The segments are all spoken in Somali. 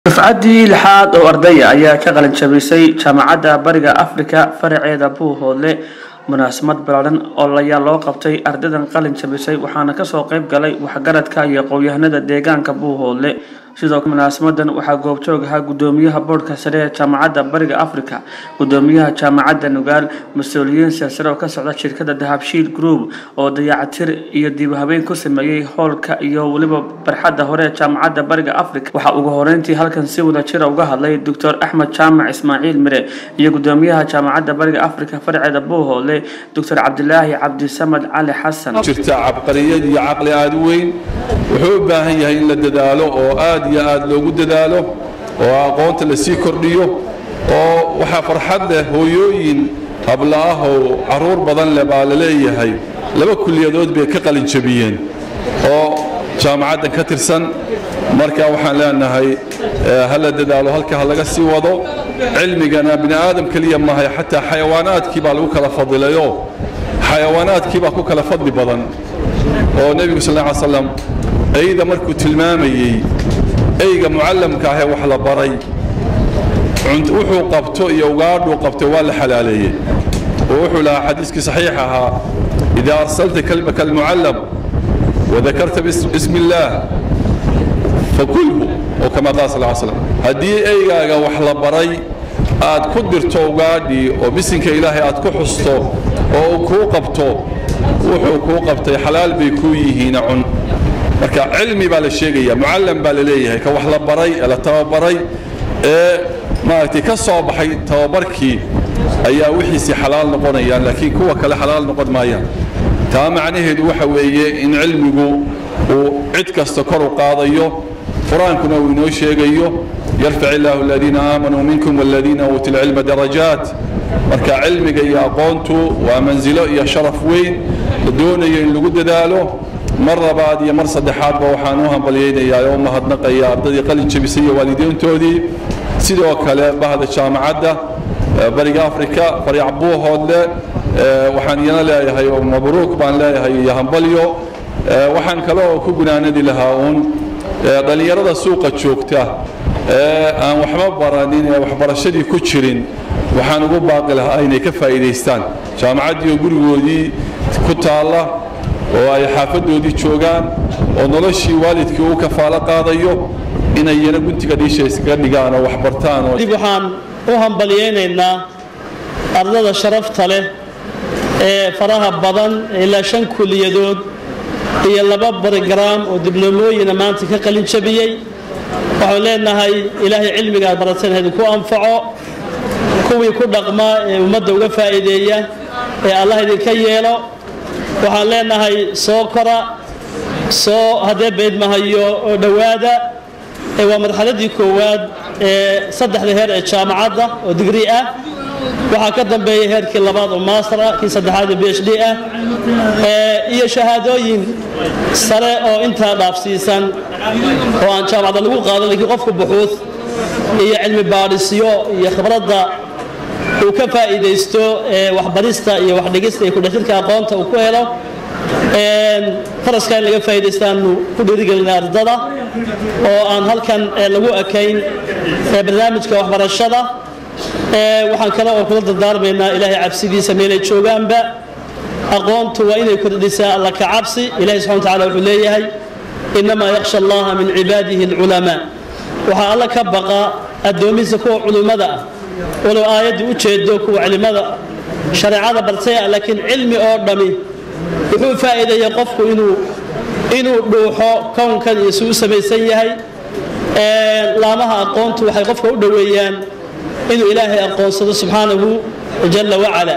dufcaddii lixaad oo ardaya ayaa ka qalin jabisay jaamacadda bariga afrika faraceeda buuhoodle munaasabad ballaaran oo layaa loo qabtay ardaydan qalin jabisay waxaana kasoo qayb galay waxgaradka iyo qowyahanada deegaanka buuhoodle sidoo munaasabadan waxaa goobjoog ahaa gudoomiyaha boodhka sare ee jaamacadda bariga afrika gudoomiyaha jaamacadda nugaal mas-uuliyiin silsare oo ka socda shirkada dahabshiil group oo dayacatir iyo dib habeyn ku sameeyey howlka iyo weliba barxadda hore ee jaamacadda bariga afrika waxaa ugu horeyntii halkan si wada jira uga hadlay doctor axmed jaamac ismaaciil mire iyo gudoomiyaha jaamacadda bariga afrika farceeda buuhoodle doctor cabdilaahi cabdisamad cali xasan jirta cabqariyad iyo caqli aada u weyn wuxuu u baahan yahay in la dadaalo oo aad iyo aad loogu dadaalo oo aqoonta la sii kordhiyo oo waxaa farxad leh hooyooyin habla ah oo carruur badan leh baa la leeyahay laba kulliyadood bay ka qalin jabiyeen oo jaamacaddan ka tirsan marka waxaan leenahay ha la dadaalo halka ha laga sii wado cilmigana bini aadam keliya mahay xataa xayawaanaadkii baa lagu kala fadilayo xayawaanaadkii baa ku kala fadli badan oo nebigu sal ly slam eyda markuu tilmaamayey eyga mucallamka ahee wax la baray wuxuu qabto iyo ugaadhuu qabto waa la xalaaleeyey oo wuxuu lahaa xadiiskii saxiix ahaa idaa arsalta kalbaka almucallam wadakarta bismi illaah fakulhu oo kama qaal sal slam haddii eygaaga wax la baray aad ku dirto ugaadhii oo bisinka ilaahay aad ku xusto oo uu kuu qabto wuxuu kuu qabtay xalaal bay kuu yihiina cun marka cilmi baa la sheegaya mucallam baa la leeyahay ka wax la baray ee la tababaray ee maaragtay ka soo baxay tababarkii ayaa wixiisii xalaal noqonayaan laakiin kuwa kale xalaal noqon maayaan taa macnaheedu waxa weeye in cilmigu uu cid kasta kor u qaadayo qur-aankuna uu inoo sheegayo yarfac illaahu aladiina aamanuu minkum waladiina uutuu lcilma darajaat marka cilmiga iyo aqoontu waa mansilo iyo sharaf weyn la doonayo in lagu dadaalo mar labaad iyo mar saddexaadba waxaan u hambalyaynayaa oo u mahadnaqaya ardaydii qalin jabisay iyo waalidiintoodii sidoo kale bahda jaamacadda bariga afrika fariic buuhoodle waxaan iyana leeyahay oo mabruuk baan leeyahay iyo hambalyo waxaan kale oo ku gunaanadi lahaa uun dhallinyarada suuqa joogta ee aan waxba baranin ee waxbarashadii ku jirin waxaan ugu baaqi lahaa inay ka faa'iidaystaan jaamacaddii oo gurigoodii ku taalla oo ay xaafadoodii joogaan oo noloshii waalidkii uu kafaalo qaadayo inay iyana guntiga dhiisha iskaga dhigaan oo waxbartaan dib waxaan u hambalyaynaynaa ardada sharafta leh ee faraha badan ilaa shan kuliyadood iyo laba barogaraam oo dibloomooyina maanta ka qalin jabiyey waxaan leenahay ilaahay cilmiga aad barateen idinku anfaco kuwii ku dhaqma ee ummadda uga faa'iideeya ee allah idinka yeelo waxaan leenahay soo kora soo haddee baydmahayo oo dhowaada waa marxaladii koowaad ee saddexda heer ee jaamacadda oo digri ah waxaa ka dambeeya heerkii labaad oo master ah kii saddexaad oo b h d ah iyo shahaadooyin sare oo intaa dhaafsiisan oo aan jaamacadda lagu qaadan lakiin qofku buxuud iyo cilmi baadhisyo iyo khibradda uu ka faa'iidaysto waxbarista iyo waxdhigista iyo kudhextirka aqoonta uu ku helo faraska in laga faa'iidaystaanu ku dhiirigelina ardada oo aan halkan lagu ekayn barnaamijka waxbarashada waxaan kale oo kula dardaarmaynaa ilaahay cabsidiisa meelay joogaanba aqoontu waa inay kordhisaa alla ka cabsi ilahay subxana wa tacala wuxuu leeyahay innamaa yakhsha allaha min cibaadihi alculamaa waxaa alla ka baqa addoomihiisa kuwa culummada ah walow aayaddu u jeedo kuwa cilimada shareecada bartay ah laakiin cilmi oo dhammi wuxuu faa'iideeyey qofku inuu inuu dhuuxo kownkan iyo si u samaysan yahay laamaha aqoontu waxay qofka u dhoweeyaan inuu ilaahay aqoonsado subxaanahu jalla wacala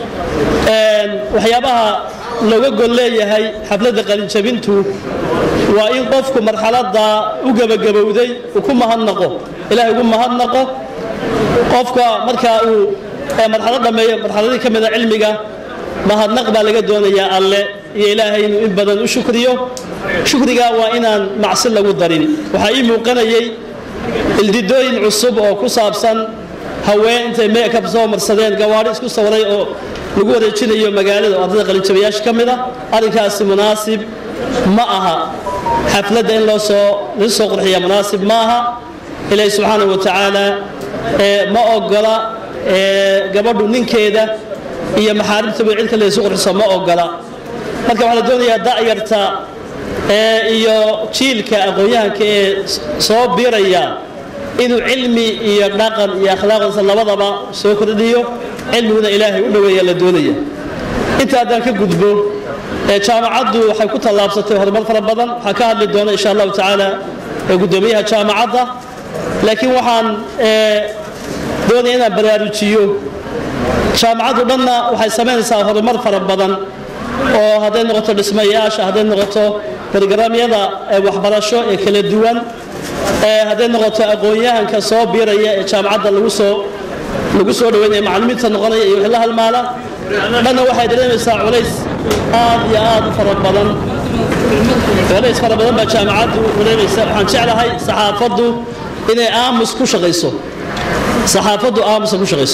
waxyaabaha looga gol leeyahay xafladda qalinjabintu waa in qofku marxaladda u gebagabowday uu ku mahadnaqo ilahay ugu mahadnaqo qofka markaa uu marxalad dhammeeyo marxaladii ka mida cilmiga mahadnaq baa laga doonayaa alle iyo ilaahay inuu in badan u shukriyo shukrigaa waa inaan macsi lagu darin waxaa ii muuqanayay ildidooyin cusub oo ku saabsan haween intay meekab soo marsadeen gawaadhi isku sawiray oo lagu wareejinayo magaalada oo ardada qalinjabayaasha ka mid a arrinkaasi munaasib ma aha xafladda in loo soo lagu soo qurxiya munaasib ma aha ilaahi subxaana wa tacaala ma ogola gabadhu ninkeeda iyo maxaarimtaba cid kale isu qurxiso ma ogola marka waxaa la doonayaa da'yarta iyo jiilka aqoon-yahanka ee soo biiraya inuu cilmi iyo dhaqan iyo akhlaaqdiisa labadaba soo kordhiyo cilmiguna ilaahay u dhoweeya la doonaya inta haddaan ka gudbo jaamacaddu waxay ku tallaabsatay horumar fara badan waxaa ka hadli doona insha allahu tacaala guddoomiyaha jaamacadda laakiin waxaan doonaya inaan baraarujiyo jaamacaddu dhanna waxay samaynaysaa horumar fara badan oo hadday noqoto dhismayaasha hadday noqoto barogaraamyada waxbarasho ee kala duwan hadday noqoto aqoon-yahanka soo biiraya ee jaamacadda lagu soo lagu soo dhaweynaya macallimiinta noqonaya iyo wixii la halmaala dhanna waxay dareemaysaa culays aad iyo aad u fara badan culays fara badan baa jaamacaddu dareemaysa waxaan jeclahay saxaafaddu inay aamus ku shaqayso saxaafaddu aamusa ku shaqayso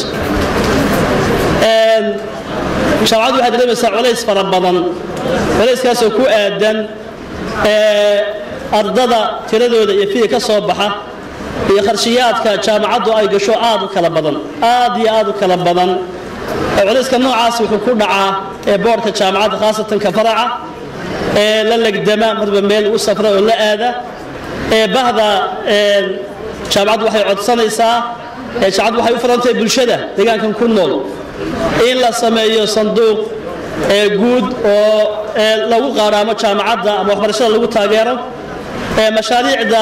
jaamacaddu waxay dareemaysaa culays fara badan culayskaasoo ku aadan ardada tiradooda iyo fiya ka soo baxa iyo qarshiyaadka jaamacaddu ay gasho aad u kala badan aad iyo aad u kala badan culayska noocaas wuxuu ku dhacaa ee boorka jaamacadda khaasatan ka faraca ee la legdama marba meel u safra oo la aada ee bahda jaamacaddu waxay codsanaysaa jaamacaddu waxay u furantahay bulshada deegaankan ku nool in la sameeyo sanduuq guud oo lagu qaadhaamo jaamacadda ama waxbarashada lagu taageero mashaariicda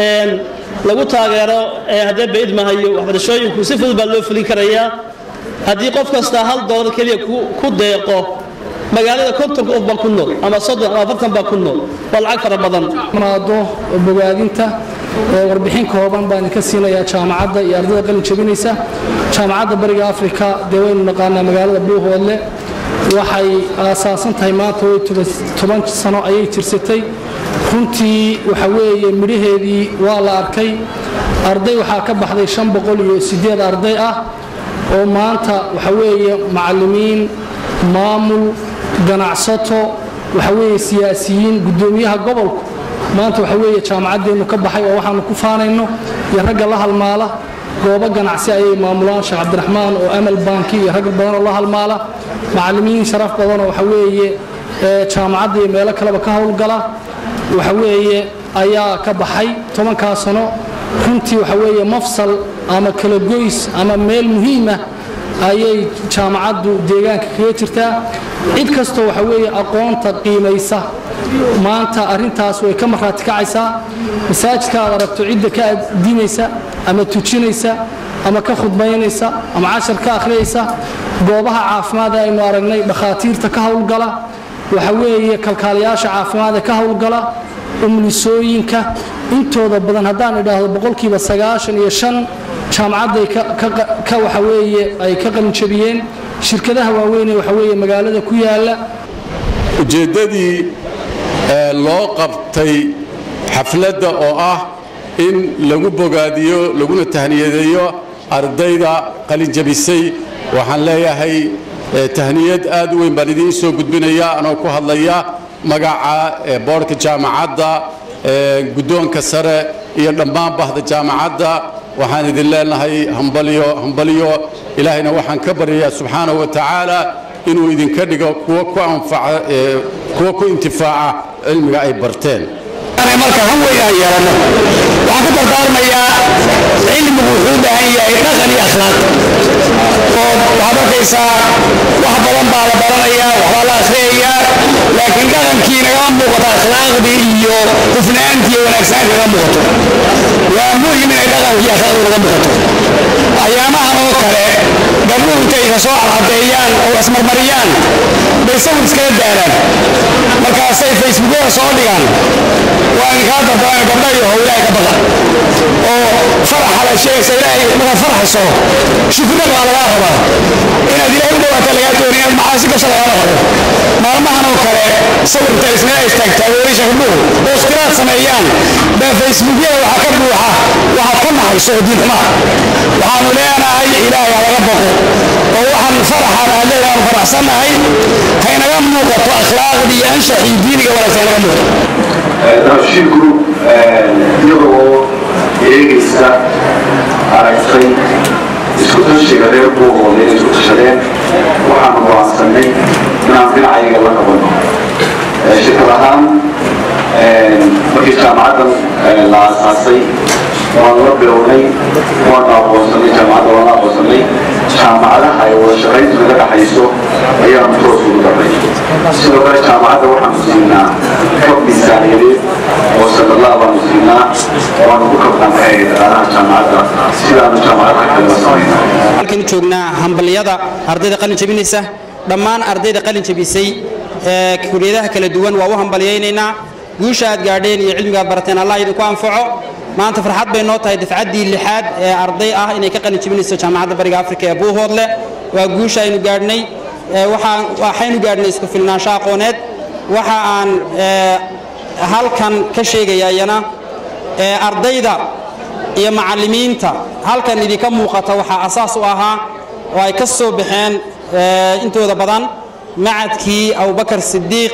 lagu taageero haddee baidmahayo waxbarashooyinku si fudud baa loo fulin karayaa haddii qof kasta hal doolar keliya ku deeqo magaalada kontonka qof baa ku nool ama soddon ama afartan baa ku nool waa lacag fara badan maado bogaadinta warbixin kooban baan idinka siinayaa jaamacadda iyo ardayda qalin jabinaysa jaamacadda bariga afrika dee waynu naqaanaa magaalada buuhoodle waxay aasaasan tahay maanta way toban sano ayay jirsatay runtii waxa weeye midhaheedii waa la arkay arday waxaa ka baxday shan boqol iyo siddeed arday ah oo maanta waxa weeye macallimiin maamul ganacsato waxa weeye siyaasiyiin guddoomiyaha gobolku maanta waxa weeye jaamacaddeennu ka baxay oo waxaanu ku faanayno iyo ragga la halmaala goobo ganacsi ayay maamulaan sheekh cabdiraxmaan oo amal banki iyo rag badan oo la halmaala macallimiin sharaf badanoo waxa weeye jaamacadda iyo meelo kaleba ka howlgala waxa weeye ayaa ka baxay tobankaa sano runtii waxa weeye mafsal ama kala goys ama meel muhiimah ayay jaamacaddu deegaanka kaga jirtaa cid kastoo waxa weeye aqoonta qiimaysa maanta arrintaas way ka marhaati kacaysaa masaajidka aad aragto cidda ka adinaysa ama tujinaysa ama ka khudbaynaysa ama cashar ka akhriyaysa goobaha caafimaad ee aynu aragnay dhakhaatiirta ka howlgala waxa weeye kalkaalayaasha caafimaad ee ka howlgala umlisooyinka intooda badan haddaan idhaahdo boqolkiiba sagaashan iyo shan jaamacadday ka waxa weeye ay ka qalinjabiyeen shirkadaha waaweynee waxa weeye magaalada ku yaala ujeeddadii loo qabtay xafladda oo ah in lagu bogaadiyo laguna tahniyadeeyo ardayda qalinjabisay waxaan leeyahay tahniyad aad u weyn baan idiin soo gudbinaya anoo ku hadlaya magaca boodhka jaamacadda guddoonka sare iyo dhammaan bahda jaamacadda waxaan idin leenahay hambalyo hambalyo ilaahayna waxaan ka baryayaa subxaanahu wa tacaala inuu idinka dhigo kuwa ku anfaca kuwa ku intifaaca cilmiga ay barteen marka han weyn aan yeelano waxaan ku dardaarmayaa cilmigu wuxuu u baahan yahay dhaqan iyo akhlaaq oo waxaad arkaysaa wax badan baa la baranayaa waxbaa la akhriyayaa laakiin dhaqankii nagama muuqato akhlaaqdii iyo hufnaantii iyo wanaagsaantii naga muuqato waa muhim inay dhaqankii iyo akhlaaqdu naga muuqato ayaamahan oo kale gabdhuhu intay isa soo cadcadeeyaan oo ismarmariyaan bay sawir iskaga daaraan markaasay facebookyada soo dhigaan waa idinkaa dardaarana gabdha iyo how ilaahay ka baqa oo faraxa la sheegaysa ilaahay markaad farxayso shukriga baa lagaa rabaa inaad ilaahay u dhawaata lagaa dooni inaad macaasi gasho lagaala rabo maalmahan oo kale sawirta isnaa istaagtaa weerisha gabdhuhu oo iskiraad sameeyaan baa facebookyada waxaa ka buuxa waxaad ka naxayso oo diinxumaa waxaanu leenahay ilaahay ha laga baqo oo waxaan faraxan aad leedahay aanu faraxsannahay haynaga muuqato akhlaaqdii iyo anshaxii diiniga wanaagsan haynaga muuqato nafshiinku iyagoo eegaysa aragtay isku tashiga reer buuhoodle inay isku tashadeen waxaanu go'aansanay inaan dhinacayaga la qabano shirkad ahaan markii jaamacaddan la aasaasay waan la bilownay waanu aqoonsanay jaamacadda waan la aqoonsanay jaamacadaha ay wada shaqayntu naga dhaxayso ayaanu toos ugu darnay sidoo kale jaamacadda waxaanu siinaa kab miisaaniyadeed oo sanadlaa baanu siinaa waanu ku kabnaa maxay dhaqaalaha jaamacadda sidaanu jaamacadaha kale la samaynaa halkan joognaa hambaliyada ardayda qalin jabinaysa dhammaan ardayda qalin jabisay ee kuliyadaha kala duwan waa u hambaliyaynaynaa guusha aad gaadheen iyo cilmiga aad barateen allah idinku anfaco maanta farxad bay noo tahay dafcaddii lixaad ee arday ah inay ka qalin jabinayso jaamacadda bariga afrika ee buuhoodle waa guusha aynu gaadhnay waxaan waxaynu gaadhnay isku filnaansho aqooneed waxa aan halkan ka sheegaya iyana ardayda iyo macallimiinta halkan idinka muuqata waxaa asaas u ahaa oo ay ka soo baxeen intooda badan macadkii abubakar sidiiq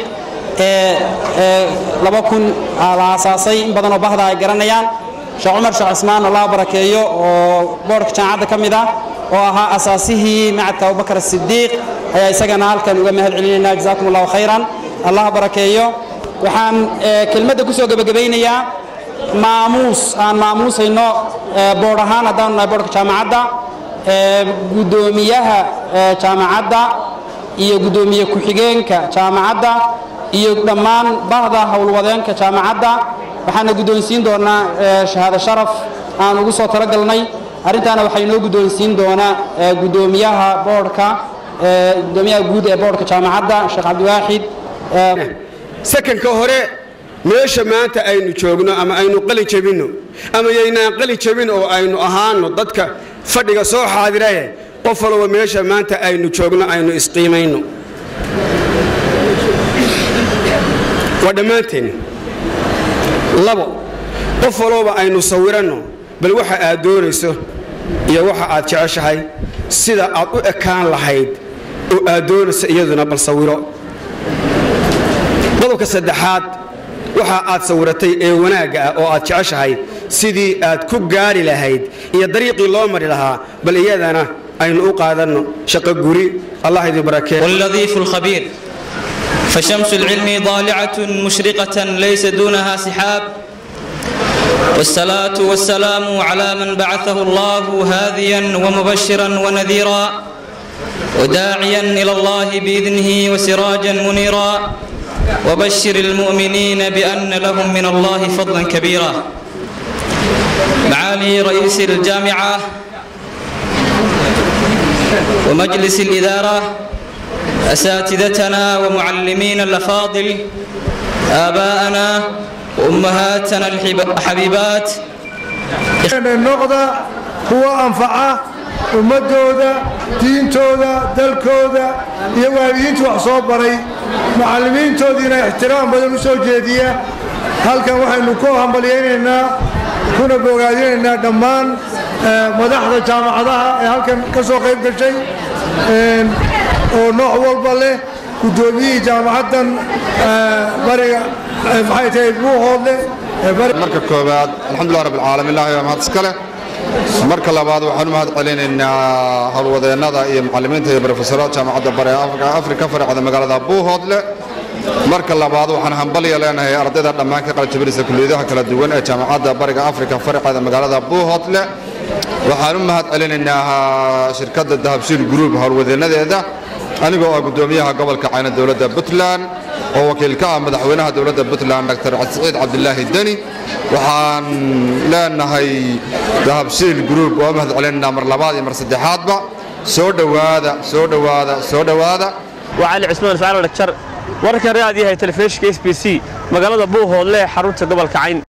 ee laba kun la aasaasay in badan oo bahda ay garanayaan sheekh cumar sheekh cismaan allah barakeeyo oo boorka jaamacadda ka mid ah oo ahaa asaasihii macadka abubakar sidiiq ayaa isagana halkan uga mahad celinaynaa jazaakum allahu khayran allah barakeeyo waxaan kelmadda ku soo gebagabaynayaa maamuus aan maamuusayno boodh ahaan haddaanu nahay boodhka jaamacadda guddoomiyaha jaamacadda iyo guddoomiye ku-xigeenka jaamacadda iyo dhammaan bahda howlwadeenka jaamacadda waxaana guddoonsiin doonaa shahaado sharaf aan ugu soo talagalnay arrintaana waxaa inoo guddoonsiin doonaa guddoomiyaha boodhka guddoomiyaha guud ee boodhka jaamacadda sheekh cabdiwaaxid sakanka hore meesha maanta aynu joogno ama aynu qali jabinno ama yaynaan qali jabin oo aynu ahaano dadka fadhiga soo xaadiraye qof walba meesha maanta aynu joogno aynu isqiimayno waa dhammaanteen labo qof walbaba aynu sawiranno bal waxa aad doonayso iyo waxa aad jeceshahay sida aad u ekaan lahayd oo aad doonayso iyaduna bal sawiro qodobka saddexaad waxa aad sawiratay ee wanaagga ah oo aad jeceshahay sidii aad ku gaari lahayd iyo dariiqii loo mari lahaa bal iyadana aynu u qaadanno shaqo guri allah idin barakeeyo واللطيف الخبير فشمس العلم ضالعة مشرقة ليس دونها سحاب والصلاة والسلام على من بعثه الله هاديا ومبشرا ونذيرا وداعيا إلى الله بإذنه وسراجا منيرا وبشر المؤمنين بأن لهم من الله فضلا كبيرا معالي رئيس الجامعة ومجلس الإدارة أساتذتنا ومعلمين الأفاضل آباءنا وأمهاتنا الحبيبات noqda kuwa anfaca ummadooda diintooda dalkooda iyo waalidiintu wax soo baray macallimiintoodiina ixtiraam badan u soo jeediya halkan waxaynu ku hambalyaynaynaa kuna bogaadinaynaa dhammaan madaxda jaamacadaha ee halkan ka soo qayb gashay oo nooc walba leh guddoomiyihii jaamacaddan bariga maxay tahay buuhoodle marka koowaad alxamdulilah rabbi alcaalamiin ilahi waa mahad iska leh marka labaad waxaan u mahad celinaynaa howlwadeennada iyo macallimiinta iyo brofesorada jaamacadda bare afrika farcada magaalada buuhoodle marka labaad waxaan hambalya leenahay ardayda dhammaan ka qaljabinaysa kuliyadaha kala duwan ee jaamacadda bariga afrika farceeda magaalada buuhoodle waxaan u mahad celinaynaa shirkadda dahabshiil group howlwadeennadeeda anigoo ah guddoomiyaha gobolka cayna dowladda puntland oo wakiil ka ah madaxweynaha dowladda puntland dr saciid cabdilaahi deni waxaan leenahay dahabshiil group oo mahad celinaynaa mar labaad iyo mar saddexaadba soo dhowaada soo dhowaada soo dhowaada وعلي عثمان فعل لكتر warkan raadiyahay telefishinka s b c magaalada buuhoodle ee xarunta gobolka cayn